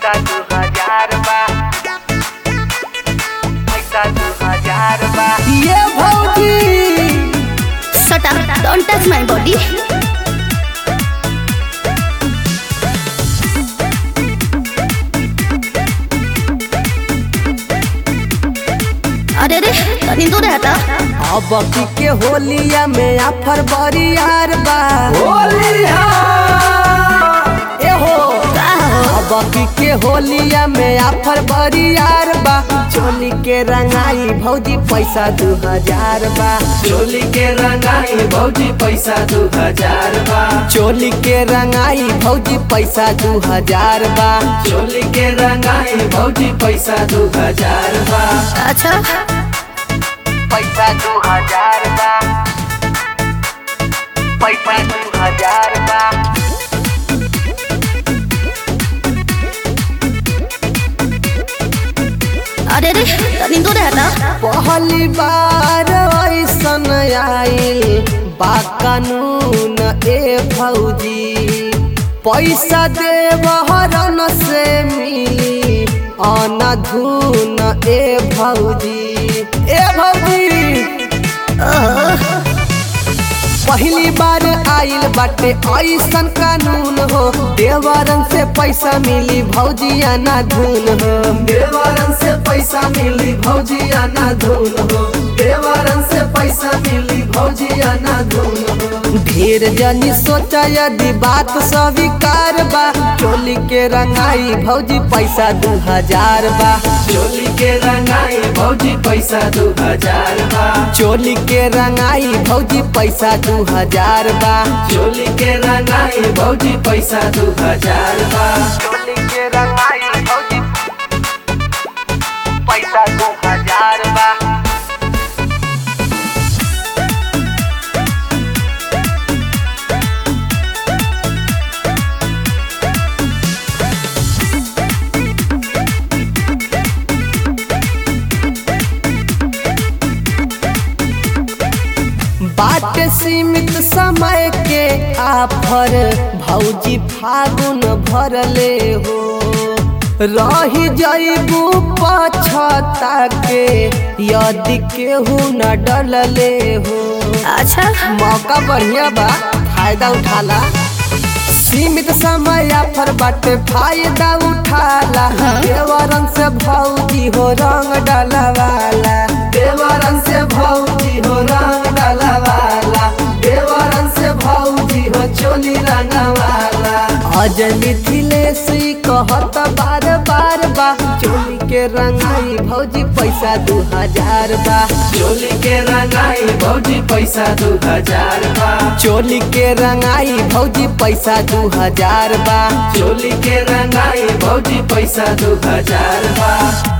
पैसा दू हजार बा पैसा दू हजार बा ये भौजी Shut up. Don't touch my body. अरे रे तनी दूर हटा अब की के होलिया में आफर बरियार बा ए हो का हो अब की के होलिया में आफर बरियार बा चोली के रंगाई भौजी पैसा दू हजार बा चोली के रंगाई भौजी पैसा दू हजार बा चोली के रंगाई भौजी पैसा दू हजार बा चोली के रंगाई भौजी पैसा दू हजार बा अच्छा पैसा दू हजार बा पैसा दू हजार बा अरे रे तनी दूर हटा पहली बार ऐसन आइल बा कानून ए भौजी पैसा देवहरन से मिली अनधुन ए भौजी ए भौजी पहली बार आइल बाटे ऐसन कानून हो देवरन से पैसा मिली भौजी अनधुन हो देवरन से पैसा मिली भौजी आना धून हो देवरन से पैसा मिली भौजी आना धून हो ढेर जनी सोचा यदि बात स्वीकार बा चोली के रंगाई भौजी पैसा दू हजार बा चोली के रंगाई भौजी पैसा दू हजार बा चोली के रंगाई भौजी पैसा दू हजार बा चोली के रंगाई भौजी पैसा दू हजार बा चोली के रंगाई भौजी पैसा दू हजार बा बाट सीमित समय के आफर भौजी फागुन भरले हो रही जैबू पछता के यदि केहू न डलले हो अच्छा मौका बढ़िया बा फायदा उठाला सीमित समय आफर बाटे फायदा उठाला देवरन से भौजी हो रंग डलवाला देवरन से भौजी हो रंग डालवाला देवरन से भौजी हो चोली रंगवाला अज मिथिलेश ई कहत बार बार बा चोली के रंगाई भौजी पैसा दू हजार बा चोली के रंगाई भौजी पैसा दू हजार बा चोली के रंगाई भौजी पैसा दू हजार बा चोली के रंगाई भौजी पैसा दू हजार बा